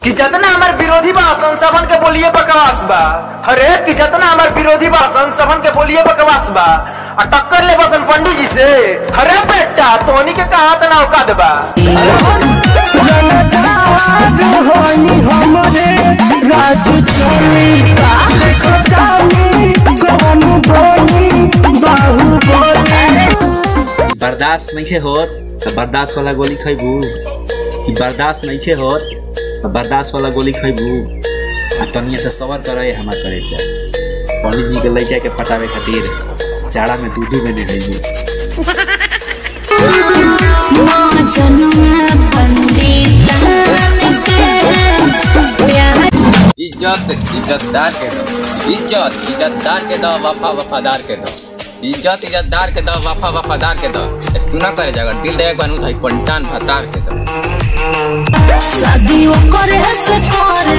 कि जितना हमार विरोधी बा संसवन के बोलिए बकवास बा अरे कि जितना हमार विरोधी बा संसवन के बोलिए बकवास बा आ टक्कर ले बसन पंडित जी से अरे बेटा तोनी के कहा तना औकात बा होनी हमरे राजू चली देखो जानी कौन बोली बाहु बोली बर्दाश्त नहीं होत तो बर्दाश्त वाला गोली खैबू कि बर्दाश्त नहीं होत तो बर्दाश्त वाला गोली खैबू आ तनिया से सबर करे हमार करे चा पंडित जी के लड़का के पटावे खातिर जाड़ा में दूधू में नहैबू माँ जन्म पंडितान के प्यार इज्जत इज्जतदार के दो इज्जत इज्जतदार के दो वफा वफादार के दो इज्जत इज्जतदार के दो वफा वफादार के दो ए, सुना करे जागर दिल दे बनू थाई पंटान भतार के दो शादी करे से करे